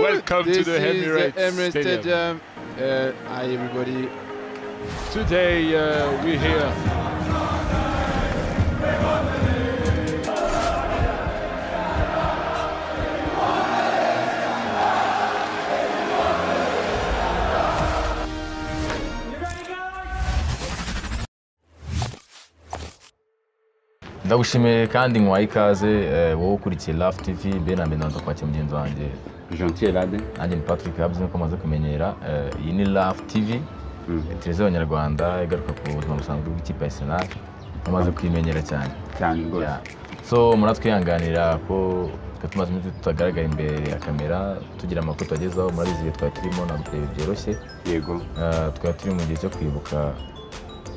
Welcome this to the Emirates, is the Emirates Stadium. Stadium. Uh, hi, everybody. Today uh, we're here. ndagushimiye kandi nkwaye ikaze eh, wowe ukurikiye rafu tivi bene amenanza kwakira mugenzi wanjye Gentil Lade. nanjye ni patrick habs niko maze kumenyera Eh, iyi ni rafu tivi televiziyo y'abanyarwanda igaruka ku buzima busanzwe bw'ikipe ya arsenal bamaze kuyimenyera cyane cyane rwose Yeah. so muratwihanganira ko twe tumaze iminsi tutagaragara imbere ya kamera tugira amakuru tubagezaho murabizi ibihe twari turimo ntabwo byoroshye yego Eh, twari turi mu gihe cyo kwibuka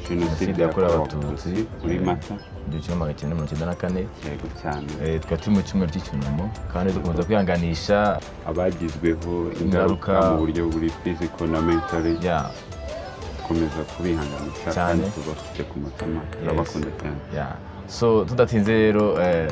jenoside Jenoside yakorewe yakorewe Abatutsi. abatutsi muri mata igihumbi kimwe magana cyenda mirongo icyenda na kane yego cyane Eh, twari turi mu cyumweru cy'icyunamo kandi dukomeza kwihanganisha abagizweho Ingaruka. ingaruka mu buryo buri fiziko na mentali ya dukomeza kubihanganisha Cyane. kandi tubafite ku mutima turabakunda cyane ya so tudatinze rero eh,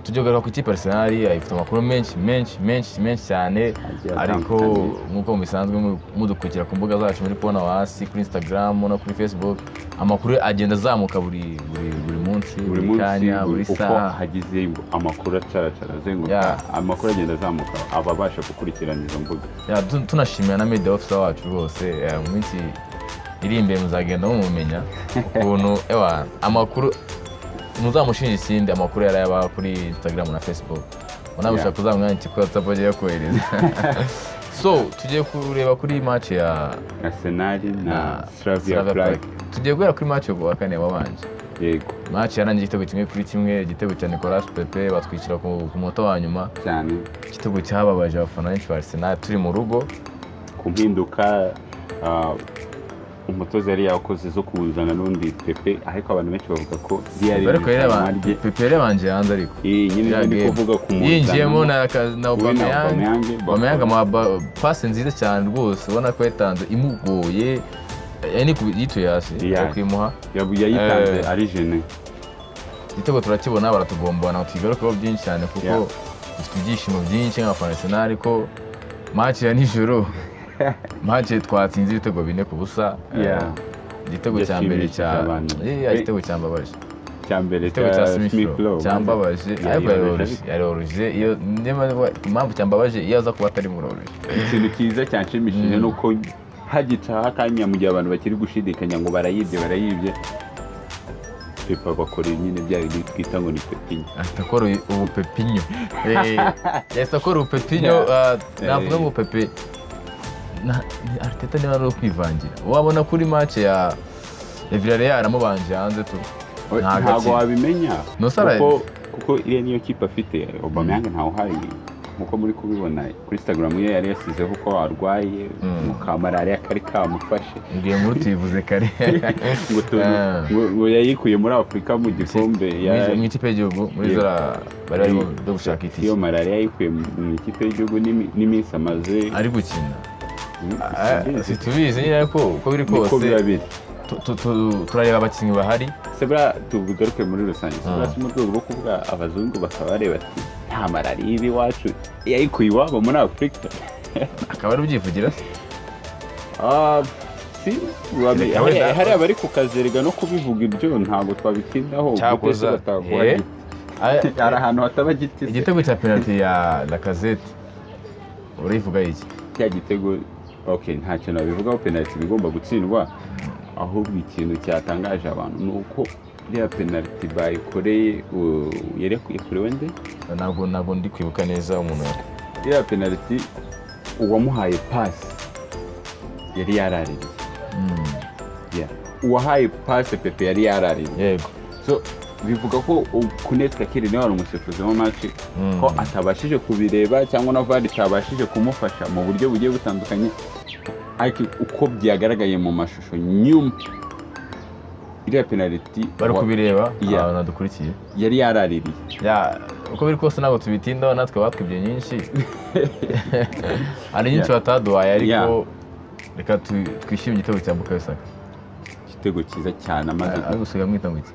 tujye kugaruka ku ikipe Arsenal ifite amakuru menshi menshi menshi menshi cyane Agiye ariko atandukanye. nk'uko mubisanzwe mu- mudukurikira ku mbuga zacu muri kubona hasi kuri Instagram no kuri Facebook amakuru agenda azamuka buri buri buri munsi buri munsi kanya buri uko saha hagize amakuru acaracara azenguruka Yeah. amakuru agenda azamuka ababasha gukurikirana izo mbuga Ya, tu- tunashimira na media officer wacu rwose eh, mu minsi iri imbere muzagenda mumumenya ukuntu ewa amakuru muzamushinja ikindi amakuru yari yaba kuri instagram na facebook unabishaka Yeah. kuzamwandikira kuri whatsapp agiye kohereza so tugiye kureba kuri match ya arsenali na slavia Slavia prague Prague. tugiye guhera kuri match yo kuwa kane wabanje yego match yarangiye igitego kimwe kuri kimwe igitego cya nicolas pepe batwikira ku ku munota wa nyuma cyane igitego cyababaje abafana benshi ba arsenal turi mu rugo ku mpinduka ah, umutoza yari yakoze zo kuwuzana n'undi pepe ariko abantu benshi bavuga ko riyari ariko yari abanje pepe yari abanje hanze ariko nyine ni game. kuvuga ku muzana yinjiyemo na ka- na wowe na Aubameyang, Aubameyang Aubameyang amuha pasi nziza cyane rwose ubona ko yatanze imugoye eh, yaniku- yituye hasi Yeah. akimuha yabu- yayitanze Eh. ari jene igitego turakibona baratugomba ntabwo tukigarukaho byinshi cyane Yeah. kuko dufite ibyishimo byinshi nk'abafana arsenal ko match ya nijoro match twatsinze ibitego bine ku busa eh, Yeah. igitego cya mbere Yashimishije cya abantu. Yeah, igitego cyambabaje cya mbere igitego cya smith Smith Rowe. cyambabaje Yeah, ariko yaraje, yaroroje yaroroje iyo niba- impamvu cyambabaje iyo aza kuba atari muroroje ikintu cyiza cyanshimishije ni uko hagitaha akanya mu gihe abantu bakiri gushidikanya ngo barayibye barayibye pepa bakora nyine bya bindi twita ngo ni pepinyo ahita akora ubu pepinyo Eh, yahise akora ubu pepinyo Yeah. ah, navuga ngo pepe na- ni ariteta niba ari uwo kwivangira wabona kuri make ya ya Villarreal amubanje hanze tu Nta ntabwo gakino. wabimenya Nusaraye. kuko kuko iriya niyo kipe afite Aubameyang ntawe uhari nkuko muri kubibona kuri Instagram ye yari yasizeho ko arwaye mu ka malariya kari kamufashe ngiye nkuru tuyivuze kare ngo tu- Ah. ngo- ngo yayikuye muri afurika mu gikombe Mu- ya- mu ikipe y'igihugu muri zora bari barimo byo gushaka iyo itike malariya yayikuye mu mu ikipe y'igihugu n'imi- n'iminsi amaze ari gukina Mm, Ah, sinzi. situbizi nyine ariko uko biri niko biba kose biri tu- tu- tu- turareba abakinnyi bahari sebura tubigaruke muri rusange Ah. sebura si mu rwego rwo kuvuga abazungu bakaba bareba ati nta malariya iba iwacu yayikuye iwabo muri afurika akaba ari ubyivugira se Ah, si wabi- Reka wenda- hariya hariya abari kukazerega no kubivuga ibyo ntabwo twabitindaho Cyakoza- gute se bataguha Eh. giti? Aya- hari ahantu hataba giti se? igitego cya penaliti ya lakazete urivuga iki cya gitego okay nta kintu babivugaho penaliti iba igomba gutsindwa ahubwo ikintu cyatangaje abantu ni uko iriya penaliti bayikoreye uh, yari yakorewe nde ntabwo ntabwo ndi kwibuka neza umuntu iriya penaliti uwamuhaye pasi yari yaraririye Yeah. uwahaye pasi pepe yari yaraririye yego so bivuga ko kunetsa kiri niwe wari umusifuzi wa maci Mm. ko atabashije kubireba cyangwa na vare itabashije kumufasha mu buryo bugiye butandukanye ariko uko byagaragaye mu mashusho nyuma iriya penaliti bari wa- kubireba Yeah. abantu badukurikiye yari yaraririye Ya, uko biri kose ntabwo tubitindaho natwe batwibye nyinshi hari nyinshi Yeah. bataduhaye Yeah. ariko reka tu- twishime igitego cya bukayo saka igitego cyiza cyane amaze ari gusiga mwita ngo iki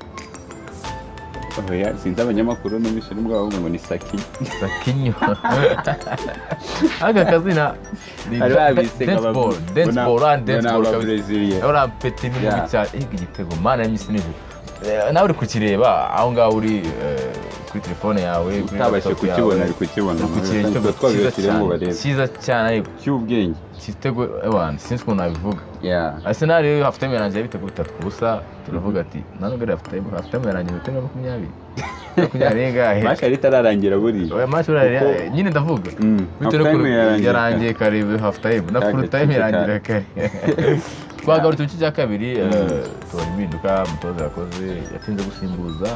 oya sinzi abanyamakuru n'umusore bwabo ngo ni saki sakinyo aka kazina ni bari babise deadball deadball ah deadball kabisa ababreziliya uriya peti ni mubi Yeah. cyane ega igitego mana nyinshi nijoro nawe uri kukireba aho ngaho uri eh, kuri telefone yawe kuri utabashye laptop yawe. kukibona ari kukibona Uri kukireba Ubwo igitego cyiza twabibasiriye ngo cyane barebe cyiza cyane ariko cy'ubwenge igitego abantu sinzi ukuntu nabivuga ya arsenal rero hafi tayime yarangiye bitego bitatu ku busa turavuga ati nanone gari hafi tayime hafi tayime yarangiye ibitego makumyabiri makumyabiri n'ingahe masha yari itararangira buriya oya match buriya Kuko- yari- nyine ndavuga Mm, bitewe half time n'ukuntu yarangiye yarangiye kare hafu tayime na Cyari furu tayime cyiciro cya- yarangira kare twagarutse igice cya kabiri eh, tubona impinduka umutoza yakoze yatinze gusimbuza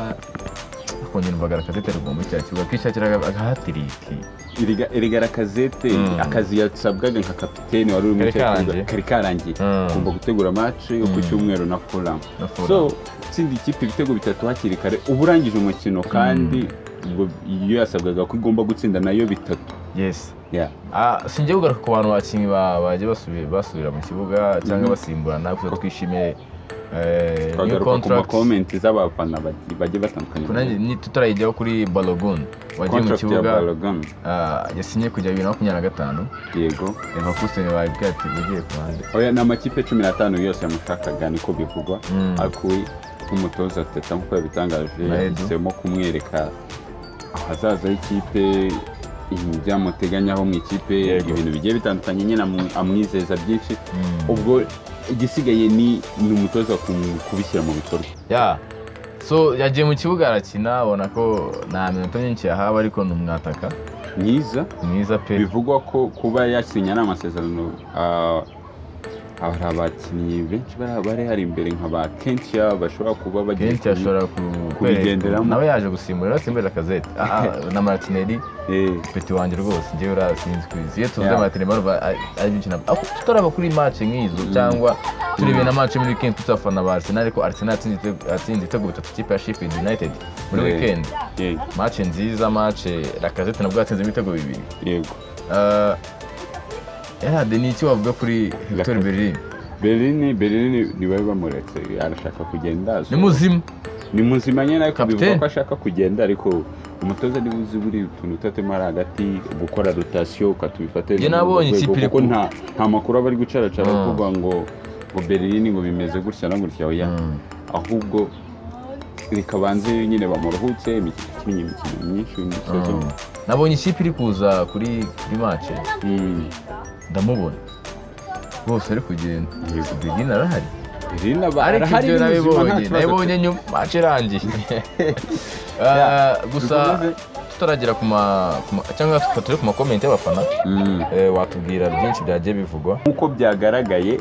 akongera imbagara kazete rugomba icya kibuga akishakira agahatiriki Iriga- irigara kazete Mm. akazi yasabwaga nka kapitene wari urimo Kari icyo kibuga, karangiye. kari karangiye Mm. ugomba gutegura match yo ku Mm. cyumweru na fulham na so furu utsinda ikipe ibitego bitatu hakiri kare uba urangije umukino kandi ubwo iyo yasabwaga ko igomba gutsinda nayo bitatu yesi Yeah. Ah, sinjye kugaruka ku bantu bakinnyi ba- bagiye basubi- basubira mu kibuga cyangwa Mhm. basimburana gusa twishimiye eh, new twagaruka ku contract makomenti z'abafana bagi- bagiye batandukanye Kunanye- ni- tutarayijyaho kuri balogun wagiye mu Contract ya kibuga Balogun ah, yasinye kujya bibiri na makumyabiri na gatanu yego leverkusen babibwira ati ugiye ku ruhande oya ni amakipe cumi n'atanu yose yamushakaga niko bivugwa Mm. akuye nk'umutoza teta nk'uko yabitangaje Na Edu. yahisemo kumwereka ahazaza h'ikipe ibintu byamuteganyaho mu ikipe Yego. ibintu bigiye bitandukanye nyine amu- amwizeza byinshi Mm. ubwo igisigaye ni ni umutoza ku- kubishyira mu bikorwa ya so yagiye mu kibuga arakina abona ko nta minota myinshi yahawe ariko ni umwataka mwiza mwiza pe bivugwa ko kuba yasinya ari amasezerano ah, hari abakinnyi benshi bari- bari hari imbere nka ba kentia bashobora kuba bagiye kenshi ashobora ku- kubigenderamo. nawe yaje gusimbura rero asimburira kazete na maratineri ku- eh, peti wanjye rwose njyewe urasinzwe iyo tuvuze Yeah. amaterema ari byinshi ntabwo aho tutaraba kuri match nk'izo cyangwa turebeye na match muri weekend tuzafana ba arsenal ariko arsenal yatsinze ibitego- yatsinze ibitego bitatu ikipe ya sheffield united muri Yeah. weekend yego match nziza match rakazete nabwo yatsinze ibitego bibiri yego Eh, Erad ni iki wavuga kuri Hector Lacazette. Bellerin berini berini ntibari bamuretse arashaka kugenda so- ni muzima ni muzima nyine ariko bivuga Kapiteni. ko ashaka kugenda ariko umutoza niba uzi buri utuntu utatemo ari hagati gukora rotasiyo ukatubifatira Njye nabonye ikipe iri kuko ku- nta nta makuru aba ari gucaracara Mm. kuvuga ngo ngo berini ngo bimeze gutya na gutya oya Mm. ahubwo rikabanze nyine bamuruhutse imikino ikinnye imikino myinshi y'umusozo Mm. nabonye ikipe iri kuza kuri kuri match Mm. ndamubona rwose ari kugenda Yego. Bellerin arahari Bellerin aba- ariko arahari ibyo ni muzima, nta nabibonye kibazo afite. nabibonye nyuma match irangiye Ah, gusa dukomeze. tutaragera ku ma ku ma- cyangwa twe turi ku makomenti y'abafana Mm. eh, watubwira byinshi byagiye bivugwa nk'uko byyagaragaye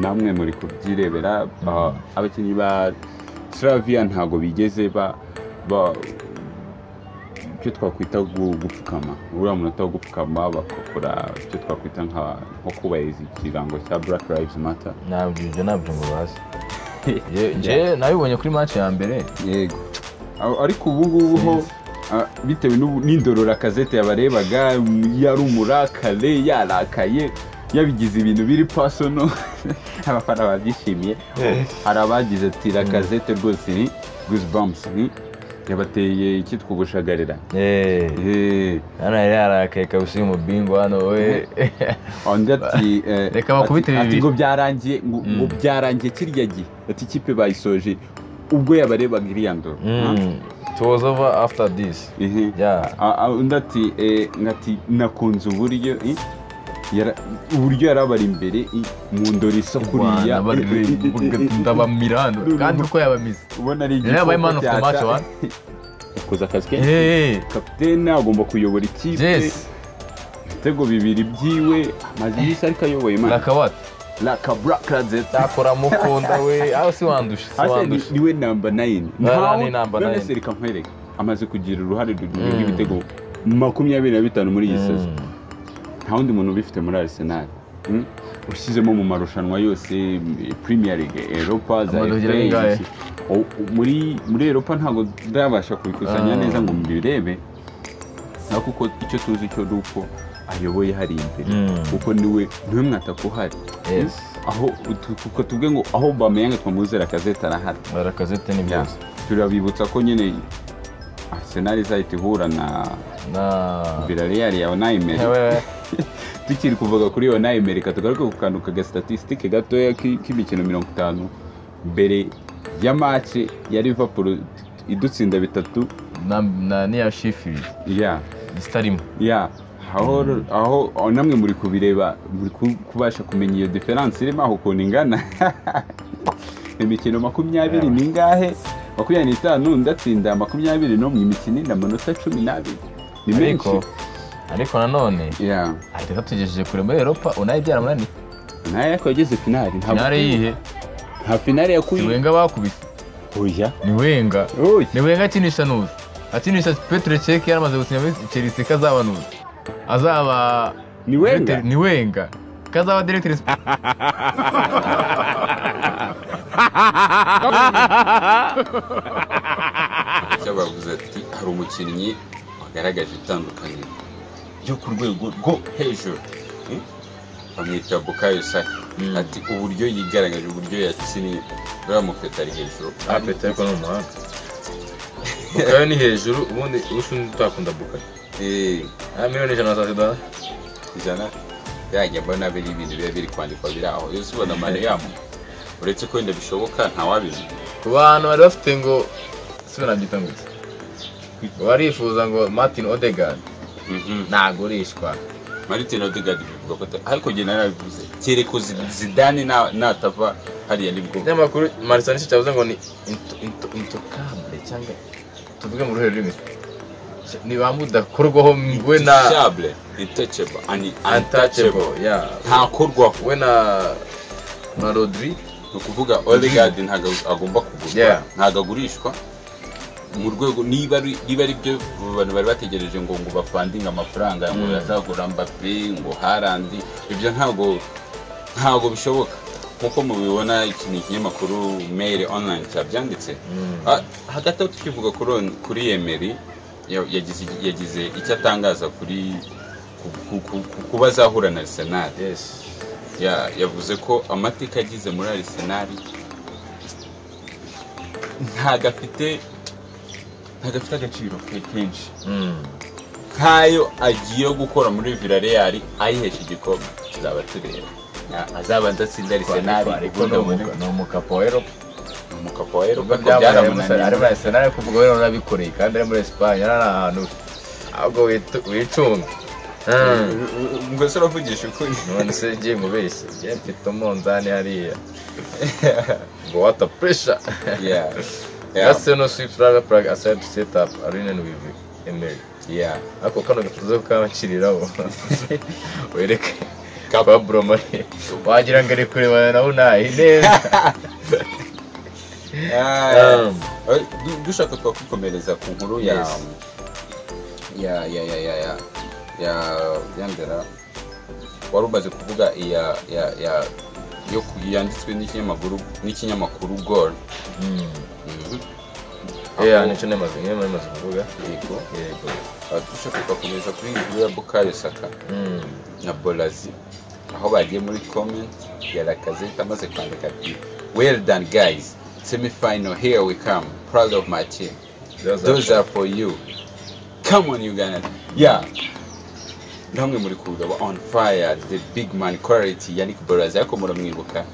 namwe muri kubyirebera ah, abakinnyi ba Slavia ntabwo bigeze ba ba- icyo twakwita gu- gupfukama uriya munota wo gupfukama bagakora icyo twakwita nka- nko kubahiriza ikirango cya black lives matter ntabwo ibyo nabyo ngo bazi Je- je nabibonye kuri match ya mbere yego Ar- ariko ubu ngubu ho ah, bitewe n'ubu- n'indorora kazete yabarebaga yari umurakare yarakaye yabigize ibintu biri pasono abafana babyishimiye hari abagize ati rakazete rwose ni goosebumps ni yabateye icyitwa ubushagarira Eh, hano yari yarakaye kabisa uyu mubingo hano we undi ati eh, Reka bakubite ati- ati bibiri. ngo byarangiye ngo ngo Mm. byarangiye kirya gihe ati ikipe bayisoje ubwo yabarebaga iriya ndoro Mm. It was over after this Ehe. Yeah. A- a- undi ati eh, ngati nakunze uburyo eh, yara- uburyo yari abari imbere eh, mu ndoro isa kuriya Rwanda bari eh, eh, eh, eh, eh, ndabamira hano kandi uko yabamize ubona ari yari yabaye man of the match wa yakoze akazi ke Eh, kapitene agomba kuyobora ikipe Jess ibitego bibiri byiwe amaze iminsi ariko ayoboye imana Lacazette lakaburakazeta nakora mukunda we aho si wandusha si wandusha niwe namba nayini Na- ni number nine. reka nkwereke amaze kugira uruhare Mm. rw'ibitego makumyabiri na bitanu muri iyi sezo Mm. nta wundi muntu ubifite muri Arsenal Mm? ushyizemo mu marushanwa yose eh, Premier League Europa za Amadugira FA, angahe? iki- O- muri muri Europa ntabwo ndabasha kubikusanya Ah. neza ngo mbirebe ariko uko icyo tuzi cyo ni uko ayoboye hari imbere Mm. kuko niwe niwe mwataka uhari Yes. Mm? aho tu- kuko tuvuge ngo aho Aubameyang twamuzera kazeta arahari Lacazette ni Yeah. byose turabibutsa ko nyine arsenal izahita ihura na na villarreal ya onayimeri hewe tukiri kuvuga kuri onayimeri katugaruke ku kantu kagastatisitike gatoya ki- k'imikino mirongo itanu mbere ya mace ya liverpool idutsinda bitatu na- na niya sheffield ya isitarimo ya aho aho aho namwe muri kubireba muri ku- kubasha kumenya iyo diferanse irimo aho ukuntu ingana imikino makumyabiri ni ingahe makumyabiri n'itanu ndatsinda makumyabiri n'umwe imikino indi amanota cumi n'abiri ni menshi ariko ariko nanone ya ateka tugejeje kure muri europa unaye byaramunaniye nayo ariko yageze finali ntabwo- finale yihe nta finali ni yakuye wenga bakubise oya ni wenga oya ni wenga akinisha nuzi akinisha petere ceke yaramaze gusinya muri chelsea kazaba nuzi azaba ni wenga Directeur- ni wenga kazaba directeur sp- icyo bavuze ati hari umukinnyi wagaragaje itandukanye ryo ku rwego rwo hejuru Hmm? bamwita bukayo saka ati uburyo yigaragaje uburyo yakinnye uriya mupeta ari hejuru Ah, peta ariko ni umuhanga bukayo ni hejuru ubundi ubundi undi utakunda bukayo Eh, ah miliyoni ijana na mirongo itatu ijana yajya mbona biri ibintu biba biri kwandikwa biri aho iyo uzibona mariyamu uretse ko wenda bishoboka ntawabizi ku bantu bari bafite ngo sibe nabyita ngutse barifuza ngo martin odegard ntagurishwa martin odegaard bivuga ko ata- ariko njye narabivuze kereko Zi- zidane na- natava hariya nibwo ikinyamakuru marisa nicyo cyavuze ngo ni into- into- intokable cyangwa tuvuge mu ruhe rurimi ni ba mudakorwaho we na intouchable intouchable and untouchable untouchable ya ntakorwaho we na na rodri ni ukuvuga odegaard ntabwo agomba kugurwa Yeah. ntabwo agurishwa mu rwego niba ari niba ari byo abo bantu bari bategereje ngo ngo bafandinge amafaranga ngo bazagura mbappe ngo harandi ibyo ntabwo ntabwo bishoboka nk'uko mubibona iki ni ikinyamakuru mail online cyabyanditse Ah, hagati aho tukivuga kuri on- kuri yemeri yagize yagize icyo atangaza kuri ku- ku- ku- ku- ku bazahura na arsenal yes ya- yavuze ko amateka agize muri Arsenal ntago afite ntago afite agaciro ke kenshi nk'ayo agiye gukora muri Villarreal ayihesha igikombe tuzaba tureba Ya- azaba ndatsinda Arsenal ariko ubundi ni abone umu- ni umukapa wa eropa ni umukapa wa Europa ko ari muri byaramunaniye arsenal ariko ubwo rero narabikoreye kandi ari muri esipanye ari ahantu ahubwo witu- wicunge Hmm. ngo se uravugisha ukuri none se ngiye mubeshye ngiye mfite umunzani hariya ngo wata puresha Ya. Ya. gaseno sipuraga puraga asayidi setapu arine wivi emeri Ya. ariko kano gatuze kukabakiriraho wereke Kap- paburo mari wagira ngo ari kurebana nawe nawe neza Ah. Eh, du- dushaka twakwikomereza ku nkuru ya Yes. ya ya ya ya ya ya yandera wari umaze kuvuga iya ya ya yo ku- yanditswe n'ikinyamakuru n'ikinyamakuru gol yeah nicyo nemaze niyo nemaze kuvuga yego yego Ah, dushaka twakomeza kuri iyi nkuru ya bukayo saka Mm. na bolazi aho bagiye muri comment ya lakazeta amaze kwandika ati well done guys semifinal here we come proud of my team Those are- those are for you come on uganda yeah namwe muri kureba on fire the big man quality yannick bolazi ariko muramwibuka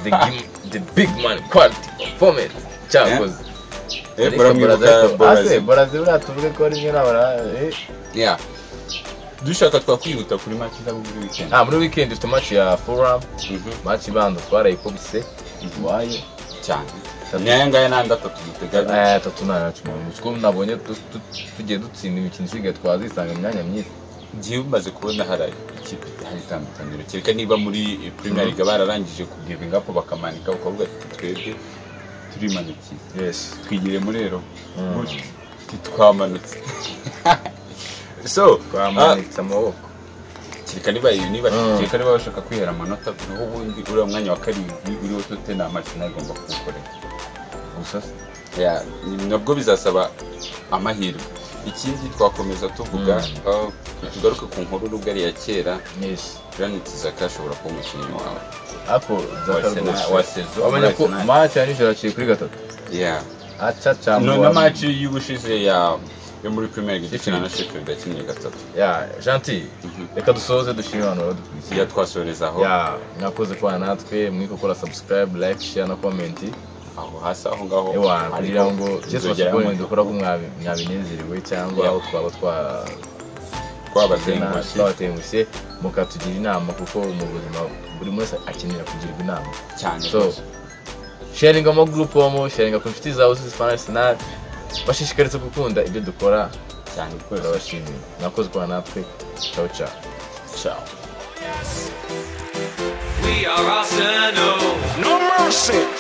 the gim- the big man quality performance cyakoze Eh, muramwibuka bolazi barazi buriya tuvuge ko rimwe nabara yeah dushaka twakwihuta kuri match zabo muri weekend Ah, muri weekend dufite match ya Fulham, Mhm, match ibanza twarayikubise iwaye cyane ni aya ngaya n'andi atatu duteganya eh tatu na cumi mu kigo nabonye tu- tu- tugiye dutsinda imikino isigaye twazisanga mu myanya myiza igihe umaze kubona hari ikipe hari itandukaniro kereka niba muri premier league bararangije kugivinga up bakamanika bakavuga ati twebwe turimanukiye yes twigire muri rero twamanutse so twamanitse amaboko kereka niba niba Mm. kereka niba bashaka kwihera amanota niho ubundi uriya mwanya wa karindwi uriho tottenham arsenal igomba kuwukorera gusa Ya, ni- nabwo bizasaba amahirwe ikindi twakomeza tuvuga ah, tugaruke ku nkuru rugari ya kera yes Granit Xhaka ashobora kuba umukinnyi wawe ako Wa zaka Arsenal- rwose wa saison muri wamenya ko Arsenal. match ya nijoro yaciye kuri gatatu Yeah. no acacambuwe na match y'ubushize ya yo muri Premier League dukina na Sheffield yakinnye gatatu ya janti reka dusoze dushime abantu iya baradukurikiye twasorezaho ya mwakoze kubana natwe mwike gukora subscribe like share na comment aho hasi aho ngaho ewa ariko kugira ngo tuzogerayo cyesubasibonye mu- dukora ko mwabi- mwabinezerewe cyangwa Ya. aho twaba twa twabatengushye twabatengushye mukatugira inama kuko mu buzima buri wese akenera kugirwa inama cyane so rwose. sharinga ama group homo sharinga ku inshuti zawe zizi spanish sinari bashishikariza gukunda ibyo dukora cyane rwose turabashimiye mwakoze kubana natwe ciao ciao ciao We are Arsenal. No mercy.